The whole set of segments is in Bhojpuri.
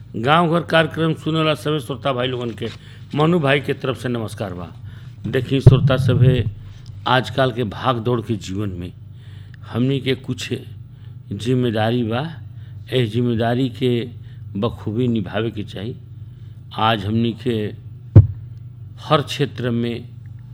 गांव घर कार्यक्रम सुने वाला सभी श्रोता भाई लोगन के मनु भाई के तरफ से नमस्कार बा देखी श्रोता सभे आजकल के भाग दौड़ के जीवन में हमनी के कुछ जिम्मेदारी बा एह जिम्मेदारी के बखूबी निभावे के चाही आज हमनी के हर क्षेत्र में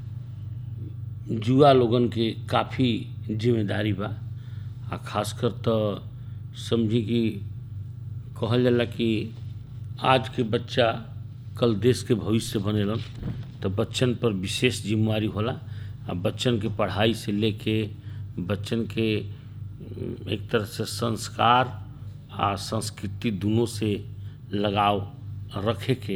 जुआ लोगन के काफ़ी जिम्मेदारी बा आ खासकर तो समझी कि कहल जाला कि आज के बच्चा कल देश के भविष्य बनेलन तो बच्चन पर विशेष जिम्मेवारी होला आ बच्चन के पढ़ाई से लेके बच्चन के उम, एक तरह से संस्कार आ संस्कृति दोनों से लगाव रखे के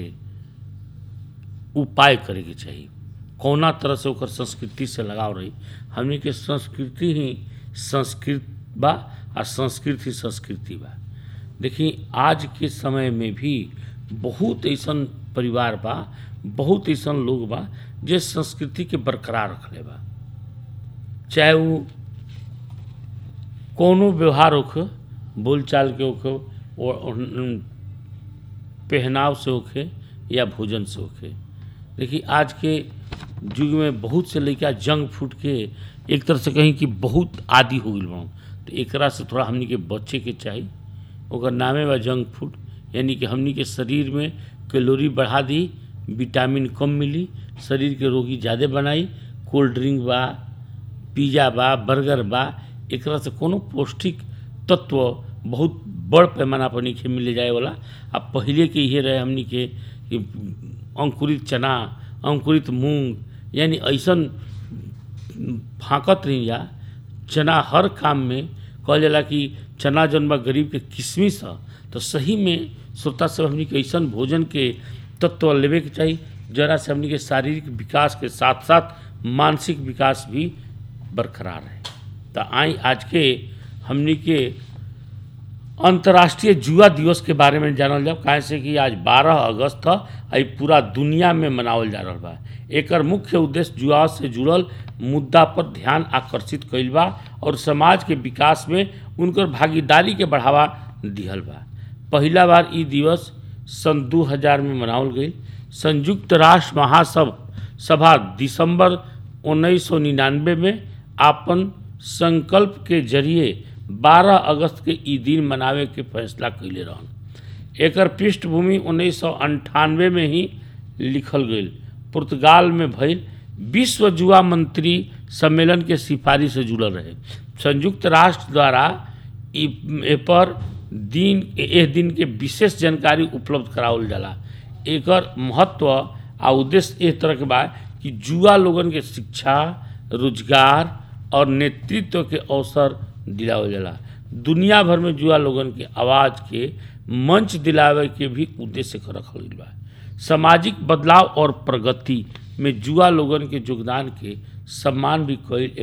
उपाय करे के चाही कौना तरह से ओकर संस्कृति से लगाव रही हमनी के संस्कृति ही संस्कृत बा आ संस्कृत ही संस्कृति बा देखी आज के समय में भी बहुत ऐसन परिवार बा बहुत ऐसन लोग बा जे संस्कृति के बरकरार रखले बा चाहे वो कोनो व्यवहार होखे बोलचाल के होखे और और पहनाव से होखे या भोजन से होखे देखिए आज के युग में बहुत से लड़का जंक फूड के एक तरह से कहीं कि बहुत आदि हो गई बा तो एकरा से थोड़ा हमनी के बचे के चाही ओकर नामे बा जंक फूड यानी कि हमनी के शरीर में कैलोरी बढ़ा दी विटामिन कम मिली शरीर के रोगी ज़्यादा बनाई कोल्ड ड्रिंक बा पिज्जा बा बर्गर बा एकरा से कोनो पौष्टिक तत्व बहुत बड़ पैमाना पर नीचे मिले जाए वाला आ पहिले के इहे रहे हमनी के कि अंकुरित चना अंकुरित मूंग यानी ऐसन फाँकत रही जा चना हर काम में कहल जाला कि चना जौन बा गरीब के किशमिश ह तो सही में श्रोता सब हमनी के ऐसन भोजन के तत्व लेवे के चाही जरा से हमनी के शारीरिक विकास के साथ साथ मानसिक विकास भी बरकरार है तो आई आज के हमनी के अंतर्राष्ट्रीय जुआ दिवस के बारे में जानल जाओ काहे से कि आज 12 अगस्त ह आ ई पूरा दुनिया में मनावल जा रहल बा एकर मुख्य उद्देश्य जुआ से जुड़ल मुद्दा पर ध्यान आकर्षित कइल बा और समाज के विकास में उनकर भागीदारी के बढ़ावा दिहल बा पहिला बार ई दिवस सन 2000 में मनावल गई संयुक्त राष्ट्र महासभा सभा दिसंबर 1999 में आपन संकल्प के जरिए 12 अगस्त के ई दिन मनावे के फैसला कैले रहन एकर पृष्ठभूमि उन्नीस में ही लिखल गईल पुर्तगाल में भइल विश्व जुआ मंत्री सम्मेलन के सिफारिश से जुड़ल रहे संयुक्त राष्ट्र द्वारा ई ए पर दिन एह दिन के विशेष जानकारी उपलब्ध करावल जाला एकर महत्व आ उद्देश्य एह तरह के बा कि जुआ लोगन के शिक्षा रोजगार और नेतृत्व के अवसर दिलावल जाला दुनिया भर में जुआ लोगन के आवाज़ के मंच दिलावे के भी उद्देश्य के रखल गइल बा सामाजिक बदलाव और प्रगति में जुआ लोगन के योगदान के सम्मान भी कईल